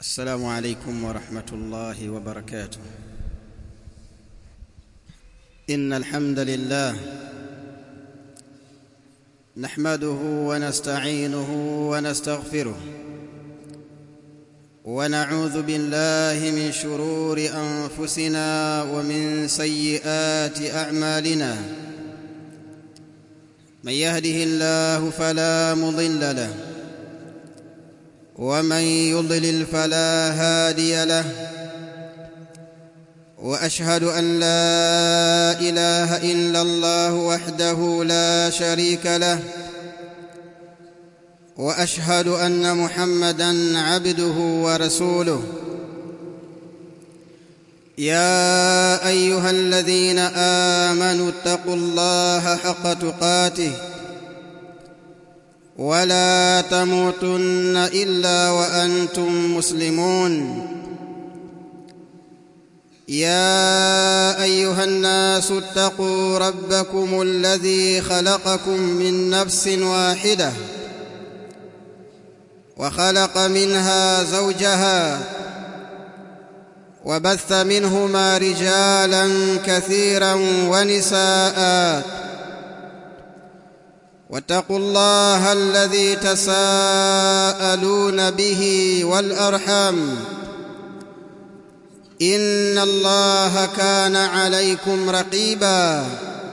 السلام عليكم ورحمة الله وبركاته إن الحمد لله نحمده ونستعينه ونستغفره ونعوذ بالله من شرور أنفسنا ومن سيئات أعمالنا من يهده الله فلا مضل له ومن يضلل فلا هادي له واشهد ان لا اله الا الله وحده لا شريك له واشهد ان محمدا عبده ورسوله يا ايها الذين امنوا اتقوا الله حق تقاته ولا تموتن الا وانتم مسلمون يا ايها الناس اتقوا ربكم الذي خلقكم من نفس واحده وخلق منها زوجها وبث منهما رجالا كثيرا ونساء واتقوا الله الذي تساءلون به والارحام ان الله كان عليكم رقيبا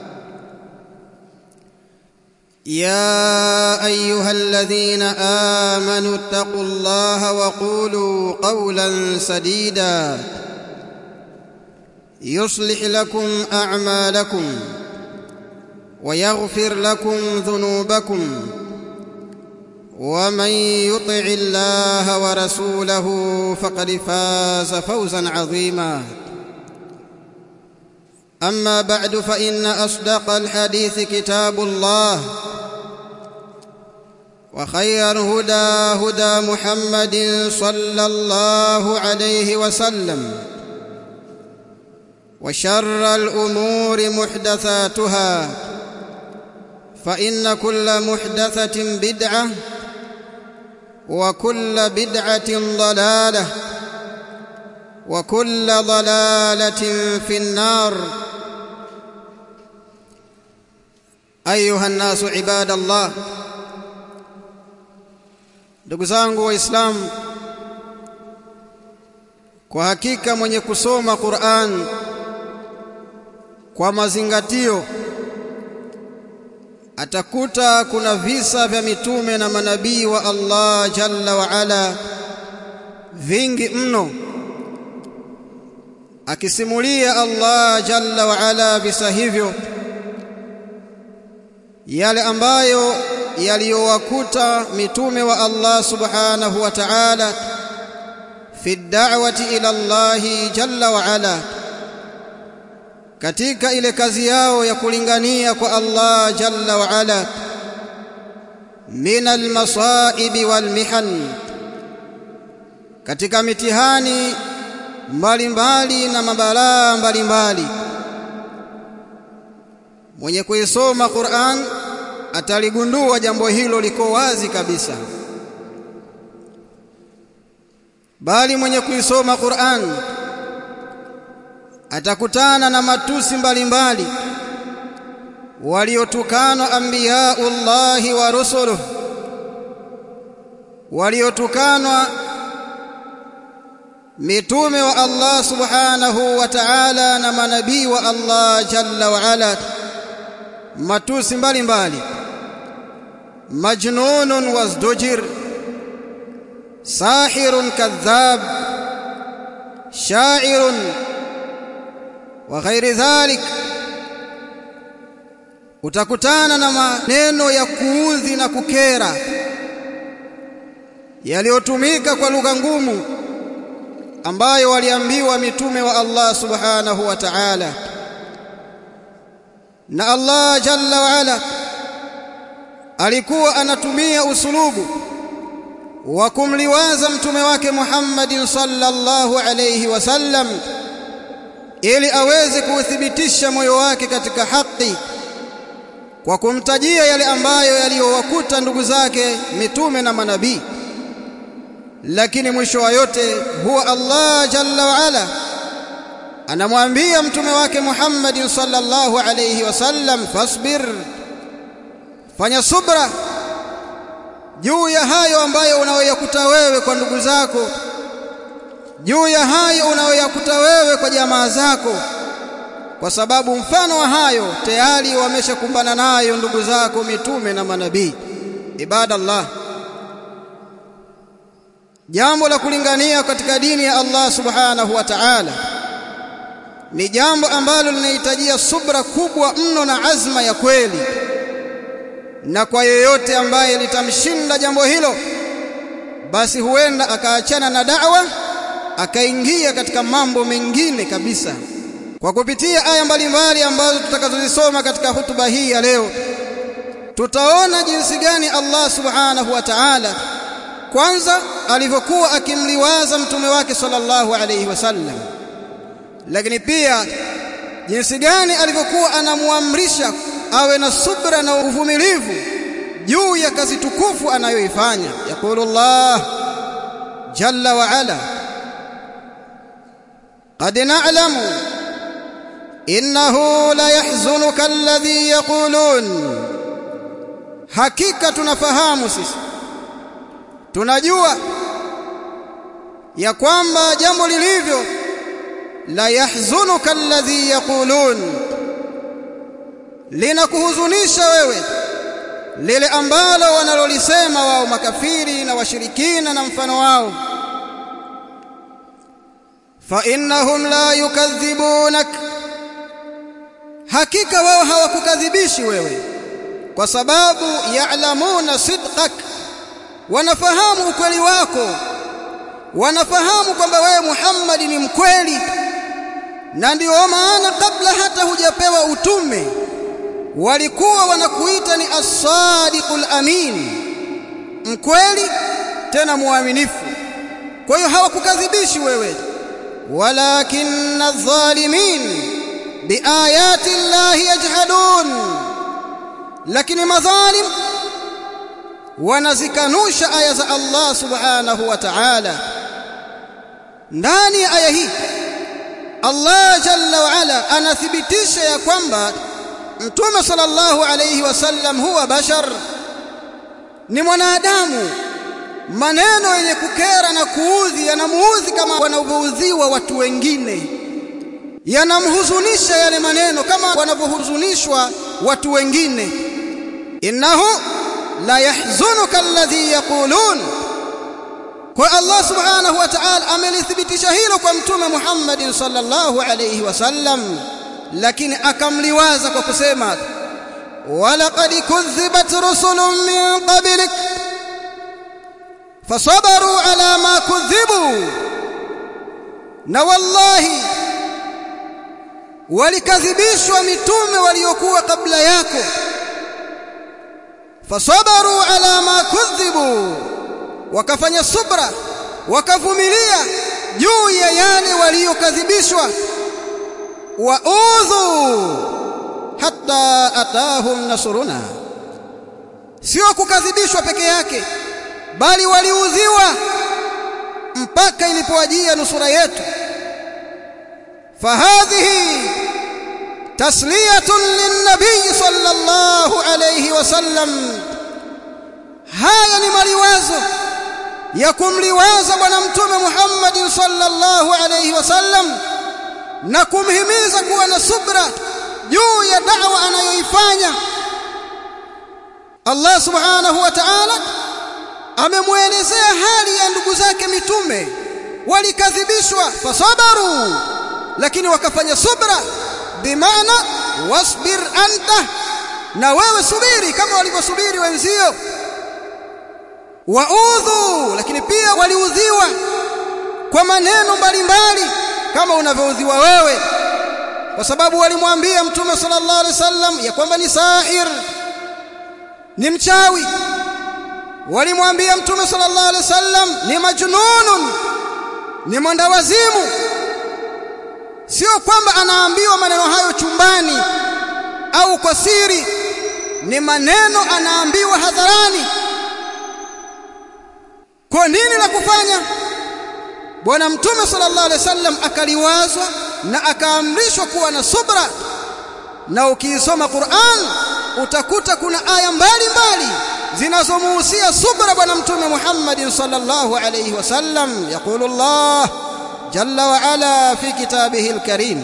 يا ايها الذين امنوا اتقوا الله وقولوا قولا سديدا يصلح لكم اعمالكم ويغفر لكم ذنوبكم ومن يطع الله ورسوله فقد فاز فوزا عظيما اما بعد فان اصدق الحديث كتاب الله وخير هدى هدى محمد صلى الله عليه وسلم وشر الامور محدثاتها فان كل محدثه بدعه وكل بدعه ضلاله وكل ضلاله في النار ايها الناس عباد الله ndugu zangu waislamu kwa hakika mwenye kusoma Qur'an kwa mazingatio atakuta kuna visa vya mitume na manabii wa Allah jalla wa ala vingi mno akisimulia Allah jalla wa ala visa hivyo yale ambayo yaliyowakuta mitume wa Allah subhanahu wa ta'ala fi da'wati ila Allah jalla wa ala katika ile kazi yao ya kulingania kwa Allah jalla wa ala min almasaib walmihan katika mitihani mbalimbali na mabalaa mbalimbali mwenye kuisoma Qur'an ataligundua jambo hilo liko wazi kabisa bali mwenye kuisoma Qur'an atakutana na matusi mbalimbali waliotukanwa anbiyaullahi wa rusuluh waliotukanwa mitume wa Allah subhanahu wa ta'ala na manabii wa Allah jalla wa ala matusi mbalimbali majnunun wazdujir sahirun kadhab sha'irun wa ghairi dhalik utakutana na maneno ya kuudhi na kukera yaliyotumika kwa lugha ngumu ambayo waliambiwa mitume wa Allah subhanahu wa ta'ala na Allah jalla wa ala alikuwa anatumia usulubu wa kumliwaza mtume wake Muhammadin sallallahu alayhi wasallam ili aweze kuuthibitisha moyo wake katika haki kwa kumtajia yale ambayo yaliyowakuta ndugu zake mitume na manabii lakini mwisho wa yote huwa Allah jalla wa ala anamwambia mtume wake Muhammad sallallahu alayhi wasallam fasbir fanya subra juu ya hayo ambayo unayoyakuta wewe kwa ndugu zako juu ya hayo unayoyakuta wewe kwa jamaa zako kwa sababu mfano wa hayo tayari wameshakumbana nayo ndugu zako mitume na manabii ibadallah jambo la kulingania katika dini ya Allah subhanahu wa ta'ala ni jambo ambalo linahitajia subra kubwa mno na azma ya kweli na kwa yeyote ambaye litamshinda jambo hilo basi huenda akaachana na da'wa akaingia katika mambo mengine kabisa kwa kupitia aya mbalimbali ambazo tutakazozisoma katika hutuba hii ya leo tutaona jinsi gani Allah subhanahu wa ta'ala kwanza alivyokuwa akimliwaza mtume wake sallallahu alayhi wasallam lakini pia jinsi gani alivyokuwa anamuamrisha awe na subra na uvumilivu juu ya kazi tukufu anayoifanya yakulu Allah jalla wa ala qad na'lamu innahu la yahzunuka alladhi yaqulun hakika tunafahamu sisi tunajua ya kwamba jambo lilivyo la yahzunuka alladhi yaqulun linakuhuzunisha wewe lile ambalo wanalolisema wao makafiri na washirikina na mfano wao fa innahum la yukadhibunak hakika wao hawakukadhibishi wewe kwa sababu ya'lamuna sidqak wanafahamu ukweli wako wanafahamu kwamba wewe Muhammad ni mkweli na ndio maana kabla hata hujapewa utume walikuwa wanakuita ni as-sadiqul amin mkweli tena muaminifu kwa hiyo hawakukadhibishi wewe walakinna adh-dhalimin biayati llahi yajhadun lakini madhalim wanazikanusha aya za Allah subhanahu wa ta'ala ndani ya aya hii Allah jalla wa ala anathibitisha ya kwamba Mtume sallallahu alayhi wasallam huwa bashar ni mwanadamu maneno yenye kukera na kuudhi yanamuudhi kama wanavyoudhiwa watu wengine yanamhuzunisha yale maneno kama wanavyohuzunishwa watu wengine innahu la yahzunuka alladhi yaqulun kwa Allah subhanahu wa ta'ala amelithibitisha hilo kwa mtume Muhammad sallallahu alayhi wasallam lakini akamliwaza kwa kusema walaqad kudhibat rusulun min qablik fasabaru ala ma kudhibu na wallahi walikadhibishwa mitume waliokuwa kabla yako fasabaru ala ma kudhibu wakafanya subra wakavumilia juu ya yale waliokadhibishwa waudhu hatta atahum nasruna sio kukadhibishwa peke yake bali waliudhiwa mpaka ilipowajia nusura yetu fahadhihi tasliyatun linnabiy sallallahu alayhi wasallam haya ni maliwazo ya kumliwaza bwana mtume Muhammad sallallahu alayhi wasallam na kumhimiza kuwa na subra juu ya da'wa anayoifanya Allah subhanahu wa ta'ala amemwelezea hali ya ndugu zake mitume walikadhibishwa fasabaru lakini wakafanya subra bimaana wasbir anta na wewe subiri kama walivyosubiri wenzio waudhu lakini pia waliudhiwa kwa maneno mbalimbali kama unavyoudhiwa wewe kwa sababu walimwambia mtume sallallahu alaihi wasallam ya kwamba ni sahir ni mchawi walimwambia mtume sallallahu alaihi wasallam ni majnunun ni mwendawazimu sio kwamba anaambiwa maneno hayo chumbani au kwa siri ni maneno anaambiwa hadharani kwa nini la kufanya bwana mtume sallallahu alaihi wasallam akaliwazwa na akaamrishwa kuwa na subra na ukiisoma Qur'an utakuta kuna aya mbalimbali zinazomuhusia subra bwana mtume Muhammad sallallahu alayhi wasallam yaqulu Allah jalla wa ala fi kitabihi alkarim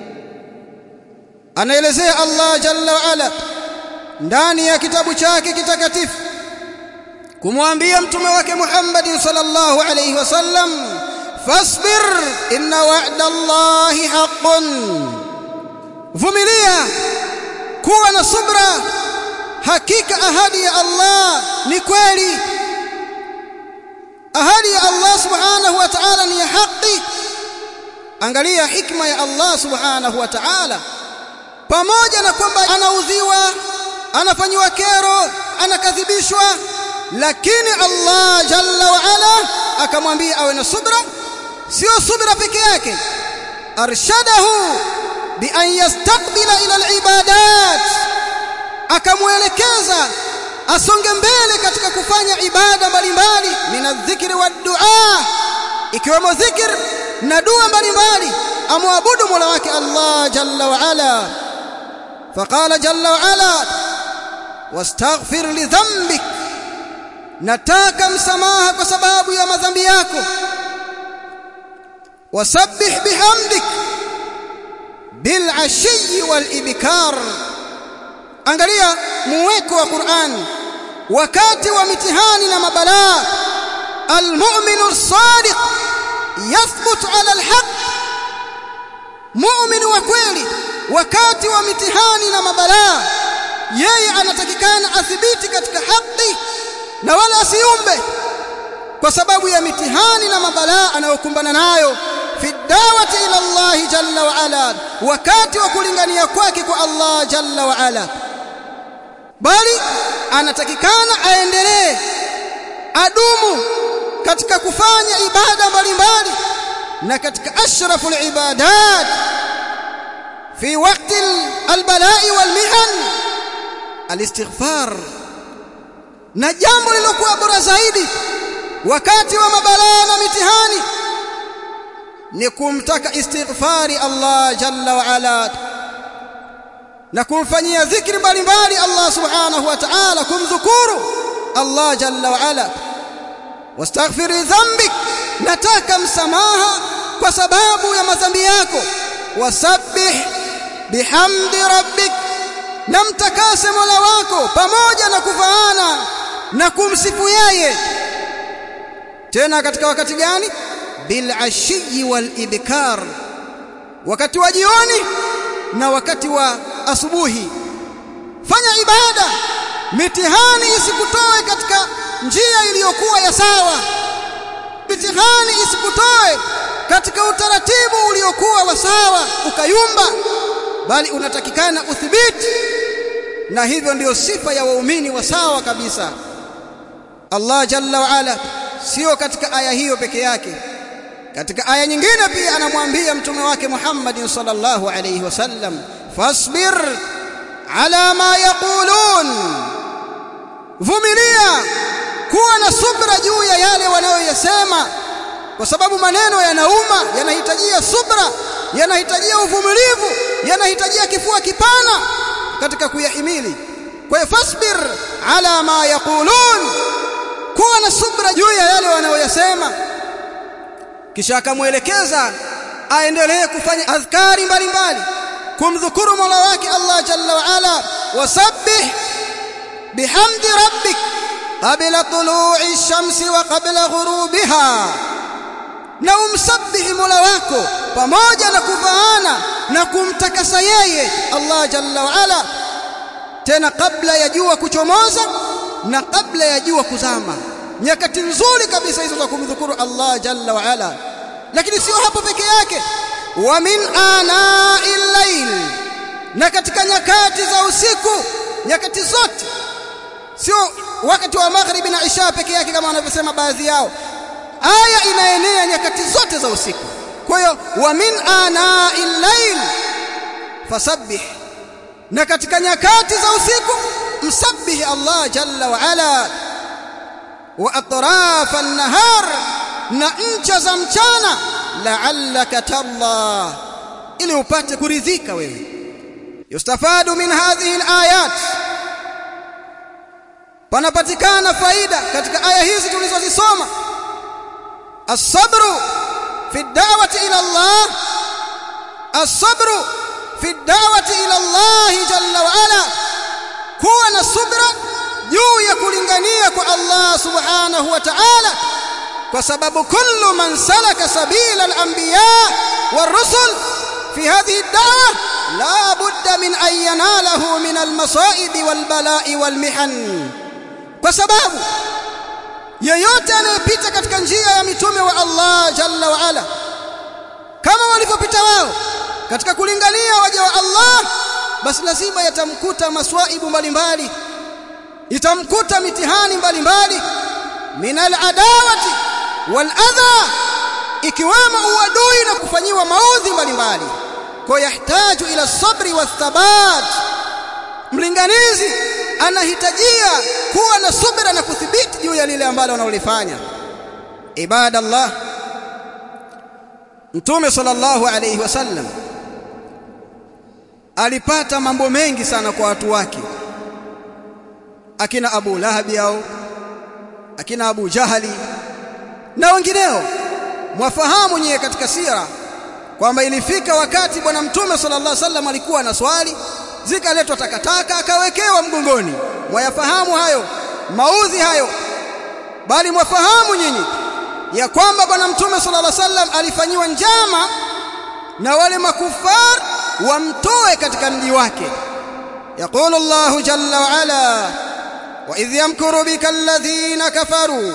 anaelezea Allah jalla wa ala ndani ya kitabu chake kitakatifu kumwambia mtume wake Muhammad sallallahu alayhi wasallam fasbir inna wa'da Allahi haqqun vumilia kuwa na subra hakika ahadi ya Allah ni kweli ahadi ya Allah subhanahu wa ta'ala ni ya haki angalia hikma ya Allah subhanahu wa ta'ala pamoja na kwamba anaudhiwa anafanywa kero anakadhibishwa lakini Allah jalla wa ala akamwambia awe na subra sio subra peke yake arshadahu bi an yastaqbila ila alibadat akamwelekeza asonge mbele katika kufanya ibada mbalimbali minadhikri wa dua ikiwemo dhikr na dua mbalimbali amwabudu mola wake Allah jalla wa ala faqala jalla wa ala wastaghfir li dhanbik nataka msamaha kwa sababu ya madhambi yako wasabbih bihamdik bil ashi wal ibkar angalia muweko wa Qur'an wakati wa mitihani na mabalaa almu'minu as-sadiq yathbut ala al-haq mu'min wa kweli wakati wa mitihani na mabalaa yeye anatakikana athibiti katika haki na wala asiumbe kwa sababu ya mitihani na mabalaa anayokumbana nayo fi dawati ila Allah jalla wa ala wakati wa kulingania kwake kwa Allah jalla wa ala bali anatakikana aendelee adumu katika kufanya ibada mbalimbali na katika ashraful ibadat fi waqti albala'i walmihan alistighfar na jambo lilokuwa bora zaidi wakati wa mabalaa na mitihani ni kumtaka istighfari Allah jalla wa ala na kumfanyia dhikri mbalimbali Allah subhanahu wa ta'ala kumdhukuru Allah jalla wa ala wastaghfiri dhanbik nataka msamaha kwa sababu ya madhambi yako wasabbih bihamdi rabbik na mtakase mola wako pamoja na kufaana na kumsifu yeye tena katika wakati gani bil ashiyi wal ibkar wakati wa jioni na wakati wa asubuhi fanya ibada mitihani isikutoe katika njia iliyokuwa ya sawa mitihani isikutoe katika utaratibu uliokuwa wa sawa ukayumba bali unatakikana uthibiti na hivyo ndiyo sifa ya waumini wa sawa kabisa Allah jalla wa ala sio katika aya hiyo peke yake katika aya nyingine pia anamwambia mtume wake Muhammad sallallahu alayhi wasallam fasbir ala ma yaqulun vumilia kuwa na subra juu ya yale wanayoyasema kwa sababu maneno yanauma yanahitajia subra yanahitajia uvumilivu yanahitajia kifua kipana katika kuyahimili kwa hiyo fasbir ala ma yaqulun kuwa na subra juu ya yale wanayoyasema kisha akamwelekeza aendelee kufanya adhkari mbalimbali kumdhukuru Mola wake Allah jalla wa ala wasabbih bihamdi rabbik qabla tulu'i ash-shamsi wa qabla ghurubiha na umsabihi Mola wako pamoja na kufaana na kumtakasa yeye Allah jalla wa ala tena kabla ya jua kuchomoza na kabla ya jua kuzama nyakati nzuri kabisa hizo za kumdhukuru Allah jalla wa ala lakini sio hapo peke yake wa min ana'il layl na katika nyakati za usiku nyakati zote sio wakati wa maghribi na isha peke yake kama wanavyosema baadhi yao aya inaenea nyakati zote za usiku kwa hiyo wa min ana'il layl fasabbih na katika nyakati za usiku msabbihi Allah jalla wa ala wa atrafa an-nahar na ncha za mchana la'allaka talla ili upate kuridhika wewe yustafadu min hadhihi al-ayat panapatikana faida katika aya hizi tulizozisoma as-sabru fi ad-da'wati ila Allah as-sabru fi ad-da'wati ila Allah jalla wa ala kuwa na subra juu ya kulingania kwa Allah subhanahu wa ta'ala kwa sababu kullu man salaka sabila al-anbiya war-rusul fi hadhihi ad-da'wa la budda min an yanalahu min al-masa'ib wal-bala'i wal-mihan kwa sababu yeyote anayepita katika njia ya mitume wa Allah jalla wa ala kama walivyopita wao katika kulingania waja wa Allah basi lazima yatamkuta maswaibu mbalimbali itamkuta mitihani mbalimbali min al-adawati wal adha ikiwemo uadui na kufanyiwa maudhi mbalimbali kwa yahitaji ila sabri wa thabat mlinganizi anahitajia kuwa na subira na kuthibiti juu ya lile ambalo analolifanya ibadallah mtume sallallahu alayhi wasallam alipata mambo mengi sana kwa watu wake akina Abu Lahabi au akina Abu Jahali na wengineo mwafahamu nyewe katika sira kwamba ilifika wakati bwana mtume sallallahu alaihi wasallam alikuwa na swali zikaletwa takataka akawekewa mgongoni mwayafahamu hayo maudhi hayo bali mwafahamu nyinyi ya kwamba bwana mtume sallallahu alaihi wasallam alifanyiwa njama na wale makufar wamtoe katika mji wake يقول الله جل وعلا وإذ يمكر بك الذين كفروا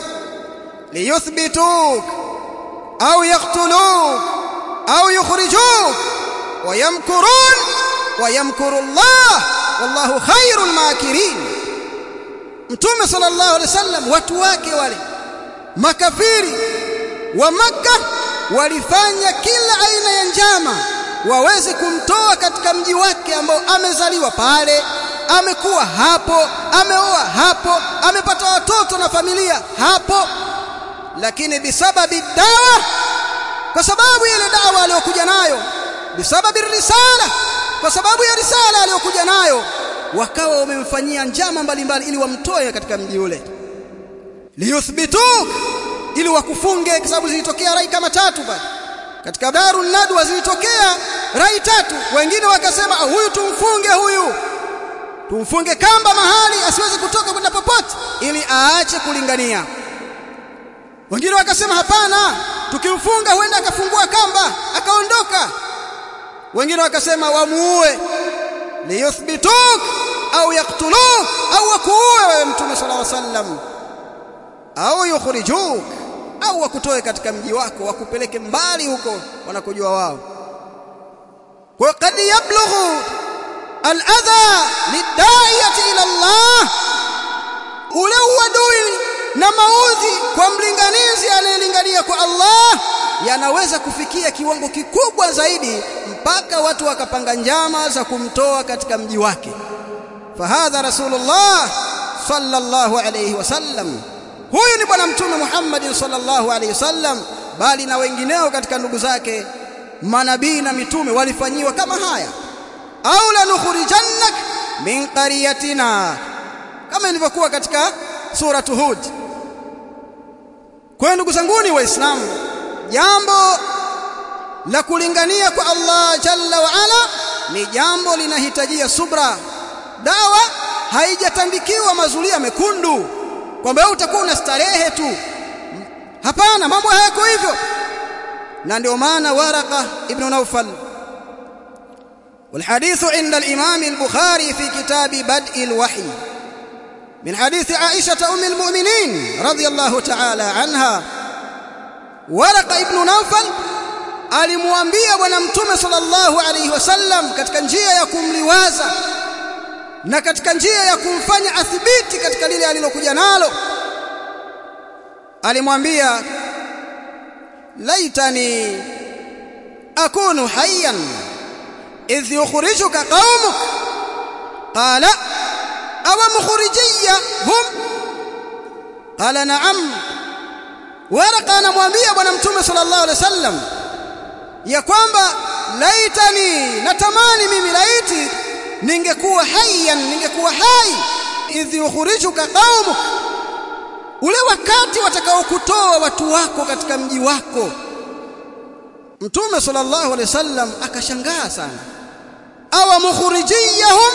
ليثبتوك أو يقتلوك أو يخرجوك ويمكرون ويمكر الله والله خير الماكرين mtume sallallahu alaihi wasallam watu wake wale makafiri wa makka walifanya kila aina ya njama waweze kumtoa katika mji wake ambao amezaliwa pale amekuwa hapo ameoa hapo amepata watoto na familia hapo lakini bisababi dawa kwa sababu ile dawa aliyokuja nayo bisababi risala kwa sababu ya risala aliyokuja nayo wakawa wamemfanyia njama mbalimbali ili wamtoe katika mji ule liyuthbituk ili wakufunge kwa sababu zilitokea rai kama tatu bali katika darun nadwa zilitokea rai tatu wengine wakasema huyu tumfunge huyu tumfunge kamba mahali asiweze kutoka kwenda popote ili aache kulingania wengine wakasema hapana tukimfunga huenda akafungua kamba akaondoka wengine wakasema wamuue liyuthbituk au yaktuluk au wakuue wewe mtume sallallahu alaihi wasallam au yukhrijuk au wakutoe katika mji wako wakupeleke mbali huko wanakojua wao kwa kad yablughu al-adha lidayati ila Allah ule uadui na maudhi kwa mlinganizi anayelingania kwa Allah yanaweza kufikia kiwango kikubwa zaidi mpaka watu wakapanga njama za kumtoa katika mji wake fahadha rasulullah sallallahu alayhi wasallam huyu ni bwana mtume Muhammad sallallahu alayhi wasallam bali na wengineo katika ndugu zake manabii na mitume walifanyiwa kama haya au la nukhrijannak min qaryatina kama ilivyokuwa katika sura Hud kwa ndugu zanguni waislamu jambo la kulingania kwa Allah jalla wa ala ni jambo linahitajia subra dawa haijatandikiwa mazulia mekundu kwamba wewe utakuwa una starehe tu hapana mambo hayako hivyo na ndio maana waraka ibn Nawfal والحديث عند الإمام البخاري في كتاب بدء الوحي من حديث عائشة أم المؤمنين رضي الله تعالى عنها ورق ابن نوفل alimwambia bwana mtume sallallahu alaihi wasallam katika njia ya kumliwaza na katika njia ya kumfanya athibiti katika lile alilokuja nalo alimwambia laitani akunu hayyan idh yukhrijuka qaumuk qala aw mukhrijiyya hum qala na'am waraka anamwambia bwana mtume sallallahu alaihi wasallam ya kwamba laitani natamani mimi laiti ningekuwa hayyan ningekuwa hai idh yukhrijuka qaumuk ule wakati watakaokutoa watu wako katika mji wako mtume sallallahu alaihi wasallam akashangaa sana awa mukhrijiyahum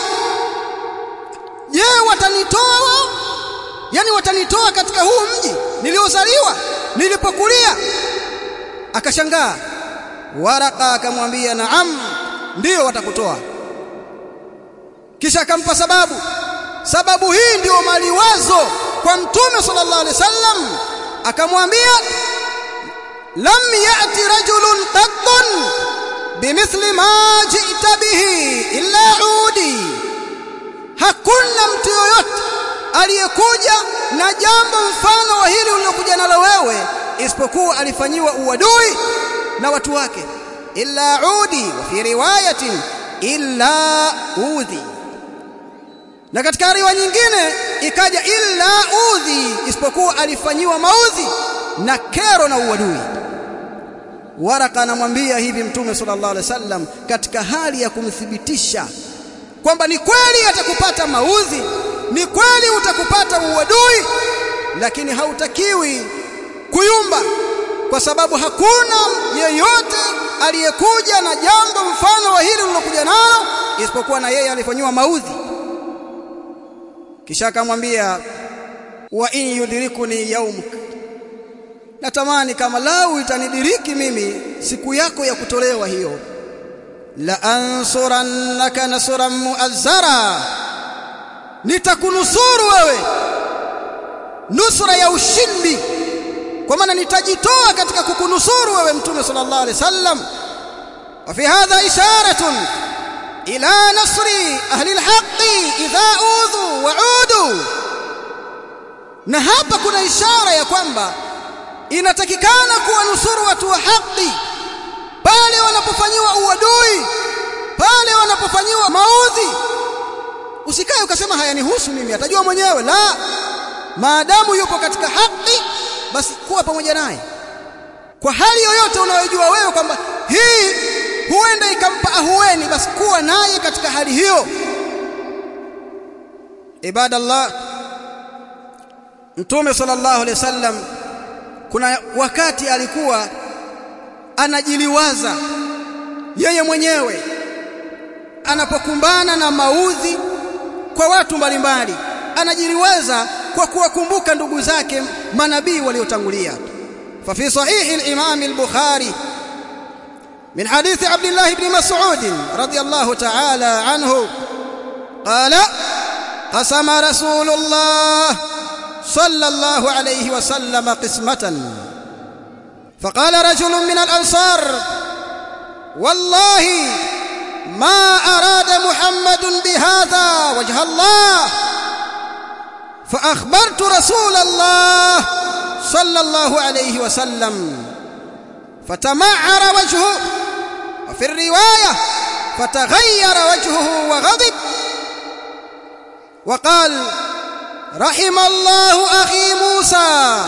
je watanitoa wao yani watanitoa katika huu mji niliozaliwa nilipokulia akashangaa waraka akamwambia naam ndio watakutoa kisha akampa sababu sababu hii ndio maliwazo kwa mtume sallallahu alaihi wasallam akamwambia lam ya'ti rajulun qattun bimithli ma ji'ta bihi illa udi hakuna mtu yoyote aliyekuja na jambo mfano wa hili ulilokuja nalo wewe isipokuwa alifanyiwa uadui na watu wake illa udi wa fi riwayatin illa udhi na katika riwaya nyingine ikaja illa udhi isipokuwa alifanyiwa maudhi na kero na uadui waraka anamwambia hivi mtume sallallahu alaihi wasallam katika hali ya kumthibitisha kwamba ni kweli atakupata maudhi ni kweli utakupata uadui lakini hautakiwi kuyumba kwa sababu hakuna yeyote aliyekuja na jambo mfano wa hili ulilokuja nalo isipokuwa na yeye alifanywa maudhi kisha akamwambia wa in yudrikuni yaumuk natamani kama lau itanidiriki mimi siku yako ya kutolewa hiyo la ansurannaka nasran muazzara nitakunusuru wewe nusra ya ushindi kwa maana nitajitoa katika kukunusuru wewe mtume sallallahu alaihi wasallam wa fi hadha isharatun ila nasri ahli alhaqi idha udhu wa udu na hapa kuna ishara ya kwamba inatakikana kuwanusuru watu wa haki pale wanapofanyiwa uadui pale wanapofanyiwa maudhi usikae ukasema hayanihusu mimi atajua mwenyewe la maadamu yupo katika haki basi kuwa pamoja naye kwa hali yoyote unayojua wewe kwamba hii huenda ikampa ahueni basi kuwa naye katika hali hiyo ibadallah mtume sallallahu alaihi wasallam kuna wakati alikuwa anajiliwaza yeye mwenyewe anapokumbana na maudhi kwa watu mbalimbali anajiliwaza kwa kuwakumbuka ndugu zake manabii waliotangulia fa fi sahih al-imam al-bukhari من حديث عبد الله بن مسعود رضي الله تعالى عنه قال قسم رسول الله صلى الله عليه وسلم قسمة فقال رجل من الأنصار والله ما أراد محمد بهذا وجه الله فأخبرت رسول الله صلى الله عليه وسلم فتمعر وجهه وفي الرواية فتغير وجهه وغضب وقال رحم الله أخي موسى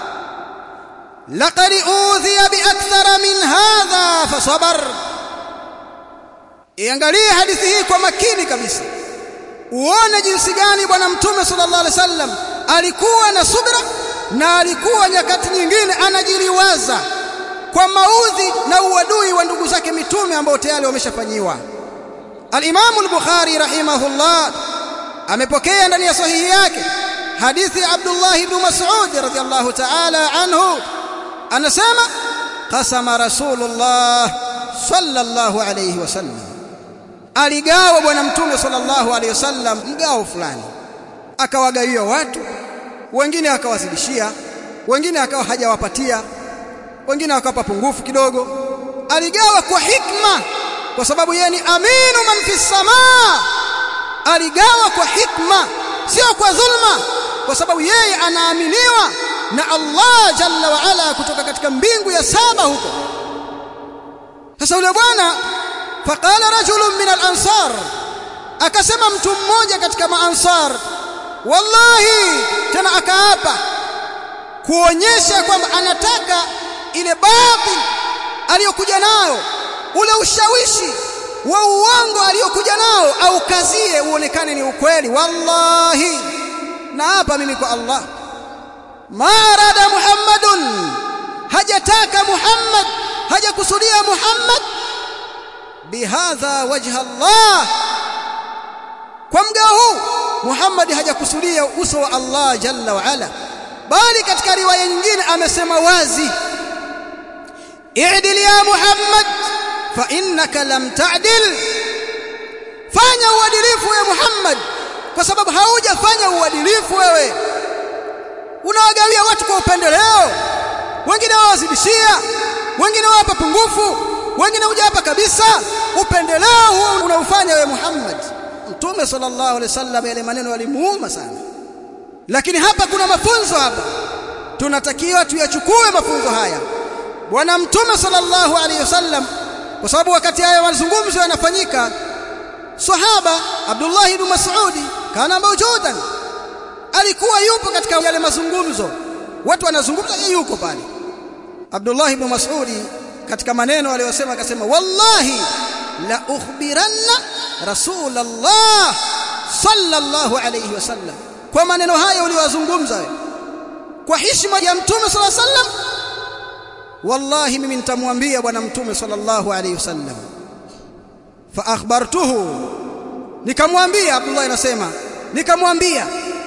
لقد أوذي بأكثر من هذا فصبر iangalie hadithi hii kwa makini kabisa uone jinsi gani bwana mtume sallallahu alaihi wasallam alikuwa na subira na alikuwa nyakati nyingine anajiliwaza kwa maudhi na uadui wa ndugu zake mitume ambao tayari wameshafanyiwa al-Imam al-Bukhari rahimahullah amepokea ndani ya sahihi yake hadithi ya Abdullah ibn Mas'ud radhiyallahu ta'ala anhu anasema qasama rasulullah sallallahu alayhi wasallam aligawa bwana mtume sallallahu alayhi wasallam mgao fulani akawagawia watu wengine akawazidishia wengine akawa hajawapatia wengine akawapa pungufu kidogo aligawa kwa hikma kwa sababu yeye ni aminu man fi samaa aligawa kwa hikma sio kwa dhulma kwa sababu yeye anaaminiwa na Allah jalla wa ala kutoka katika mbingu ya saba huko sasa yule bwana faqala rajulun min al-ansar akasema mtu mmoja katika maansar wallahi tena akaapa kuonyesha kwamba anataka ile batil aliyokuja nayo ule ushawishi wa uongo aliyokuja nao au kazie uonekane ni ukweli wallahi na hapa mimi kwa Allah marada muhammadun hajataka muhammad hajakusudia muhammad bihadha wajha Allah kwa mgao huu Muhammad hajakusudia uso wa Allah jalla wa ala bali katika riwaya nyingine amesema wazi i'dil ya Muhammad fa innaka lam ta'dil fanya uadilifu ya Muhammad kwa sababu haujafanya uadilifu wewe unawagawia watu kwa upendeleo wengine wawazidishia wengine wawapa pungufu wengine hujapa kabisa upendeleo huo unaufanya wewe Muhammad Mtume sallallahu alaihi wasallam yale maneno yalimuuma sana lakini hapa kuna mafunzo hapa tunatakiwa tuyachukue mafunzo haya bwana mtume sallallahu alaihi wasallam kwa sababu wakati haya mazungumzo yanafanyika sahaba Abdullah ibn Mas'ud kana mawjudan alikuwa yupo katika yale mazungumzo watu wanazungumza yeye yuko pale Abdullah ibn Mas'ud katika maneno aliyosema akasema wallahi la ukhbiranna rasulullah sallallahu alayhi wasallam kwa maneno haya uliyozungumza kwa heshima ya mtume sallallahu alayhi wasallam wallahi mimi nitamwambia bwana mtume sallallahu alayhi wasallam fa akhbartuhu nikamwambia Abdullah anasema nikamwambia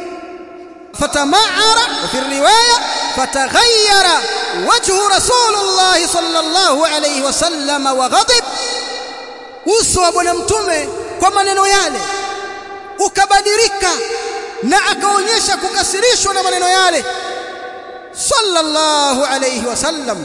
fatamaara fi riwaya fataghayyara wajhu rasulullah sallallahu alayhi wasallam wa ghadib uso wa bwana mtume kwa maneno yale ukabadilika na akaonyesha kukasirishwa na maneno yale sallallahu alayhi wasallam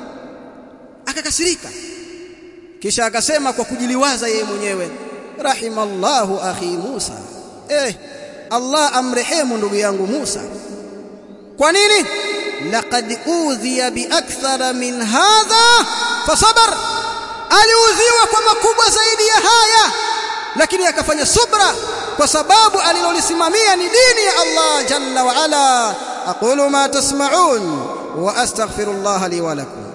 akakasirika kisha akasema kwa kujiliwaza yeye mwenyewe rahimallahu akhi Musa eh Allah amrehemu ndugu yangu Musa kwa nini laqad udhiya bi akthara min hadha fasabar aliudhiwa kwa makubwa zaidi ya haya lakini akafanya subra kwa sababu alilolisimamia ni dini ya Allah jalla wa ala aqulu ma tasma'un wa astaghfirullah li wa lakum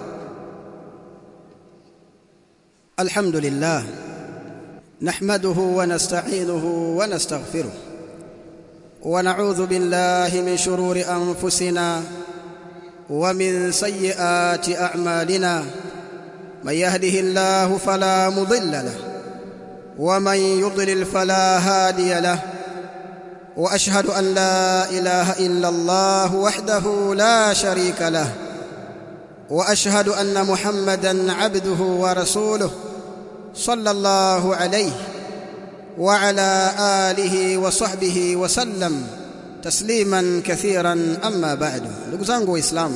alhamdulillah nahmaduhu wa nasta'inuhu wa nastaghfiruh ونعوذ بالله من شرور انفسنا ومن سيئات اعمالنا من يهده الله فلا مضل له ومن يضلل فلا هادي له واشهد ان لا اله الا الله وحده لا شريك له واشهد ان محمدا عبده ورسوله صلى الله عليه وعلى اله وصحبه وسلم تسليما كثيرا اما بعد ndugu zangu waislamu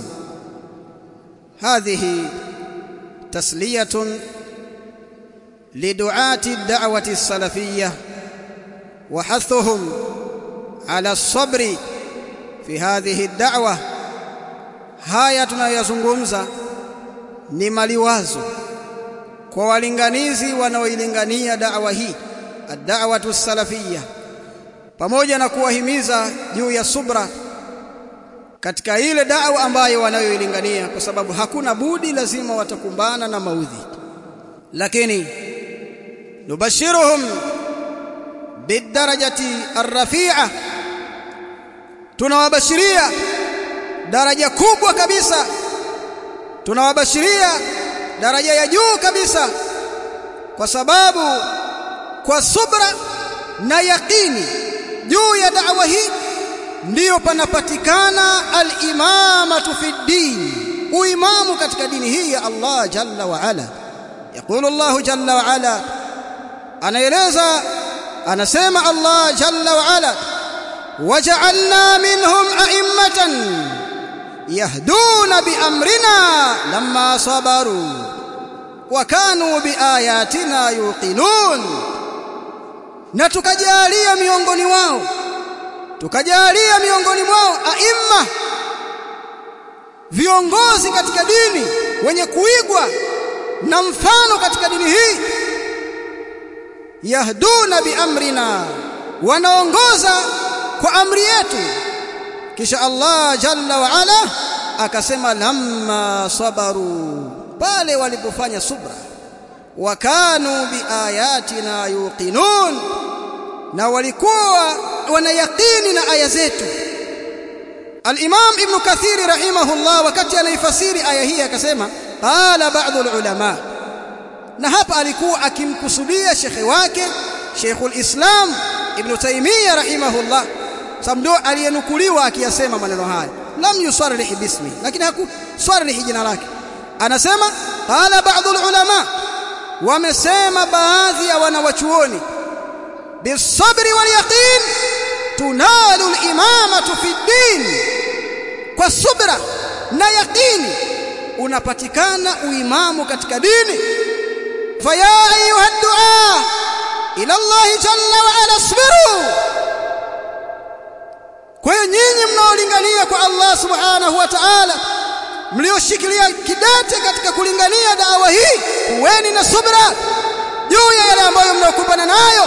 هذه تسليه لدعاة الدعوة السلفية وحثهم على الصبر في هذه الدعوة haya tunayozungumza ni maliwazo kwa walinganizi wanaoilingania da'wa hii ad-da'watu salafiyya pamoja na kuwahimiza juu ya subra katika ile da'wa ambayo wanayoilingania kwa sababu hakuna budi lazima watakumbana na maudhi lakini nubashiruhum bidarajati arrafi'a tunawabashiria daraja kubwa kabisa tunawabashiria daraja ya juu kabisa kwa sababu kwa subra na yaqini juu ya da'wa hii ndiyo panapatikana al-imamatu fi din uimamu katika dini hii ya Allah jalla wa ala يقول الله جل وعلا anaeleza anasema Allah jalla wa ala waja'alna minhum a'immatan yahduna biamrina lamma sabaru wa kanu biayatina yuqinun na tukajalia miongoni wao tukajalia miongoni mwao aimma viongozi katika dini wenye kuigwa na mfano katika dini hii yahduna biamrina wanaongoza kwa amri yetu kisha Allah jalla wa ala akasema lamma sabaru pale walipofanya subra wakanu biayatina yuqinun na walikuwa wanayaqini na aya zetu Al-Imam Ibn Kathir rahimahullah wakati anaifasiri aya hii akasema qala ba'd al-ulama na hapa alikuwa akimkusudia shekhe wake Sheikhul Islam Ibn Taymiyyah rahimahullah sababu ndio aliyenukuliwa akiyasema maneno haya lam yusarrih bismi lakini hakusarrih jina lake anasema qala ba'd al-ulama wamesema baadhi ya wanawachuoni bisabri wal yaqin tunalu al-imamatu fi din kwa subra na yaqini unapatikana uimamu katika dini faya ayuha du'a ila Allah jalla wa ala asbiru kwa hiyo nyinyi mnaolingania kwa Allah subhanahu wa ta'ala mlioshikilia kidete katika kulingania dawa hii kuweni na subra juu ya yale ambayo mnakumbana nayo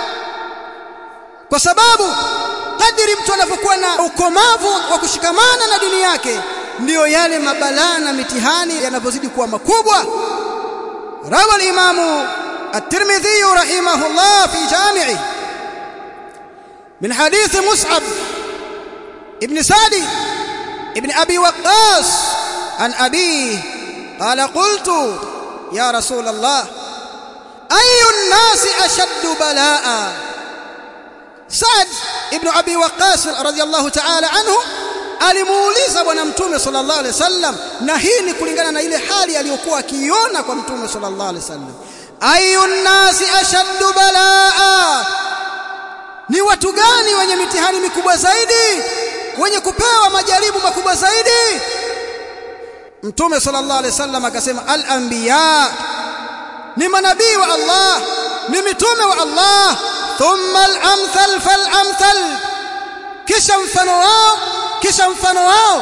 kwa sababu kadiri mtu anapokuwa na ukomavu wa kushikamana na dini yake ndiyo yale mabalaa na mitihani yanapozidi kuwa makubwa rawa al-imamu at-Tirmidhi rahimahullah fi jami'i min hadith Mus'ab ibn Sadi ibn Abi Waqqas an abi qala qultu ya rasul Allah ayu an-nasi ashaddu balaa Saad ibn Abi Waqqas radiyallahu ta'ala anhu alimuuliza bwana mtume sallallahu alaihi wasallam na hii ni kulingana na ile hali aliyokuwa akiiona kwa mtume sallallahu alaihi wasallam ayun nasi ashaddu balaa ni watu gani wenye mitihani mikubwa zaidi wenye kupewa majaribu makubwa zaidi mtume sallallahu alaihi wasallam akasema al anbiya ni manabii wa Allah ni mitume wa Allah thumma al amthal fal amthal kisha mfano wao kisha mfano wao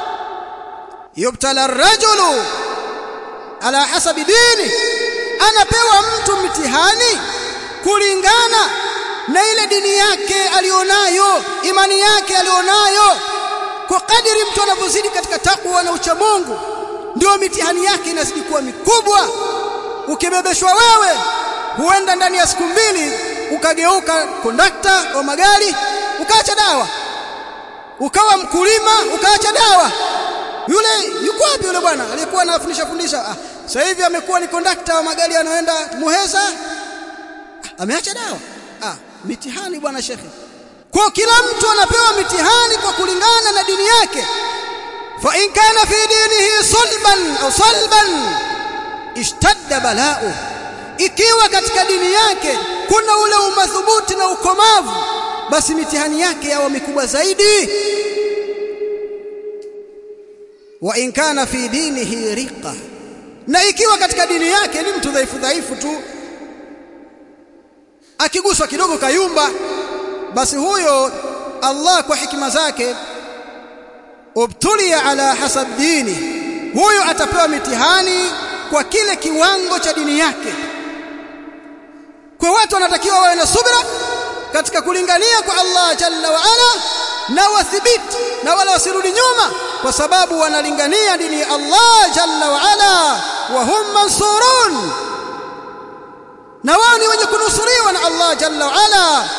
yubtala ar-rajulu ala hasabi dini anapewa mtu mtihani kulingana na ile dini yake alionayo imani yake alionayo kwa kadiri mtu anavyozidi katika takwa na ucha Mungu ndio mitihani yake inazidi kuwa mikubwa ukibebeshwa wewe huenda ndani ya siku mbili ukageuka kondakta wa magari ukaacha dawa ukawa mkulima ukaacha dawa yule yuko wapi yule bwana aliyekuwa anafundisha fundisha ah sasa hivi amekuwa ni kondakta wa magari anaenda Muheza ah, ameacha dawa ah mitihani bwana shekhe kwa kila mtu anapewa mitihani kwa kulingana na dini yake fa in kana fi dinihi sulban au salban ishtadda bala'u ikiwa katika dini yake kuna ule umadhubuti na ukomavu basi mitihani yake yawa mikubwa zaidi wa in kana fi dinihi riqa na ikiwa katika dini yake ni mtu dhaifu dhaifu tu akiguswa kidogo kayumba basi huyo Allah kwa hikima zake ubtulia ala hasab dini huyo atapewa mitihani kwa kile kiwango cha dini yake kwa watu wanatakiwa wawe na subra katika kulingania kwa Allah jalla wa ala na wathibiti na wala wasirudi nyuma kwa sababu wanalingania dini ya Allah jalla wa ala wa hum mansurun na wao ni wenye kunusuriwa na Allah jalla wa ala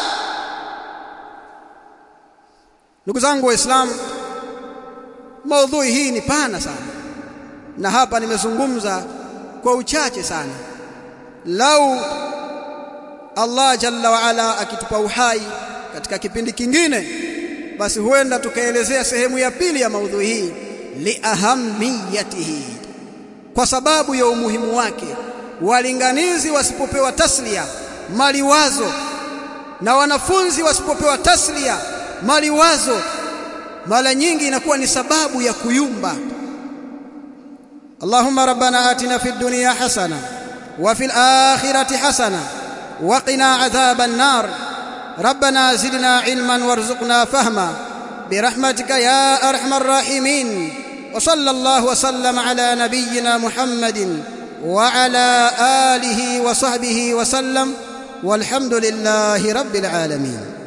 ndugu zangu waislamu maudhui hii ni pana sana na hapa nimezungumza kwa uchache sana lau Allah jalla wa ala akitupa uhai katika kipindi kingine basi huenda tukaelezea sehemu ya pili ya maudhui hii liahamiyatihi kwa sababu ya umuhimu wake walinganizi wasipopewa taslia maliwazo na wanafunzi wasipopewa taslia maliwazo mara nyingi inakuwa ni sababu ya kuyumba Allahumma rabbana atina fid dunya hasana wa fil akhirati hasana wa qina adhaban nar ربنا زدنا علما وارزقنا فهما برحمتك يا ارحم الراحمين وصلى الله وسلم على نبينا محمد وعلى اله وصحبه وسلم والحمد لله رب العالمين